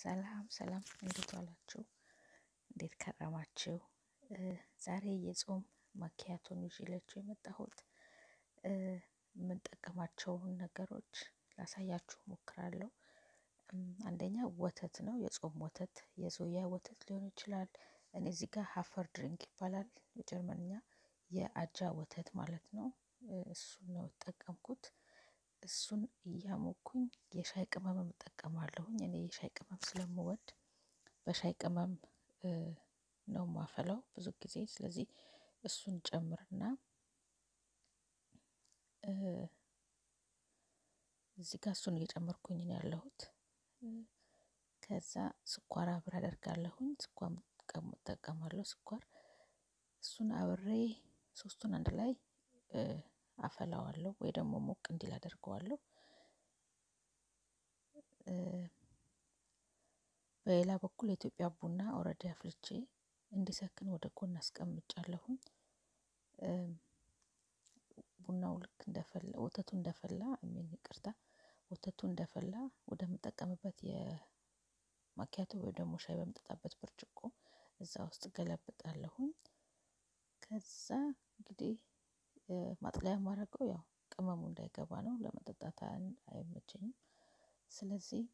ሰላም ሰላም፣ እንዴት ዋላችሁ? እንዴት ከረማችሁ? ዛሬ የጾም ማኪያቶን ይዤላችሁ የመጣሁት የምንጠቀማቸውን ነገሮች ላሳያችሁ ሞክራለሁ። አንደኛ ወተት ነው፣ የጾም ወተት የዞያ ወተት ሊሆን ይችላል። እኔ እዚህ ጋር ሀፈር ድሪንክ ይባላል በጀርመንኛ፣ የአጃ ወተት ማለት ነው። እሱን ነው የተጠቀምኩት። እሱን እያሞኩኝ የሻይ ቅመም እጠቀማለሁኝ። እኔ የሻይ ቅመም ስለምወድ በሻይ ቅመም ነው ማፈላው ብዙ ጊዜ። ስለዚህ እሱን ጨምርና እዚህ ጋር እሱን እየጨመርኩኝ ነው ያለሁት። ከዛ ስኳር አብሬ አደርጋለሁኝ። ስኳር እጠቀማለሁ። ስኳር እሱን አብሬ ሶስቱን አንድ ላይ አፈላዋለሁ ወይ ደግሞ ሞቅ እንዲል አደርገዋለሁ። በሌላ በኩል የኢትዮጵያ ቡና ኦልሬዲ አፍልቼ እንዲሰክን ወደ ጎን አስቀምጫለሁኝ። ቡናው ልክ እንደፈላ ወተቱ እንደፈላ አሚን ይቅርታ፣ ወተቱ እንደፈላ ወደምጠቀምበት የማኪያቶ ወይ ደግሞ ሻይ በምጠጣበት ብርጭቆ እዛ ውስጥ ገለብጣለሁኝ። ከዛ እንግዲህ ማጥለያ የማደርገው ያው ቅመሙ እንዳይገባ ነው፣ ለመጠጣት አይመቸኝም። ስለዚህ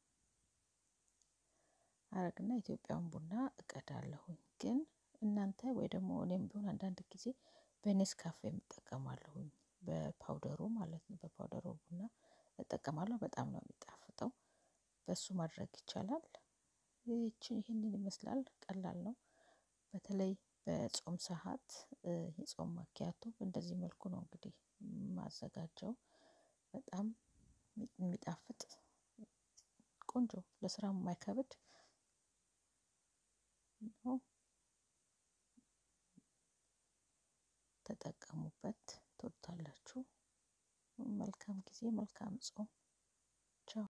አረግና ኢትዮጵያን ቡና እቀዳለሁኝ። ግን እናንተ ወይ ደግሞ እኔም ቢሆን አንዳንድ ጊዜ በኔስካፌ እጠቀማለሁኝ፣ በፓውደሩ ማለት ነው። በፓውደሩ ቡና እጠቀማለሁ። በጣም ነው የሚጣፍጠው። በሱ ማድረግ ይቻላል። ይህችን ይህንን ይመስላል። ቀላል ነው። በተለይ በጾም ሰዓት የጾም ማኪያቶ በእንደዚህ መልኩ ነው እንግዲህ ማዘጋጀው። በጣም የሚጣፍጥ ቆንጆ፣ ለስራም የማይከብድ ነው። ተጠቀሙበት፣ ትወዱታላችሁ። መልካም ጊዜ፣ መልካም ጾም። ቻው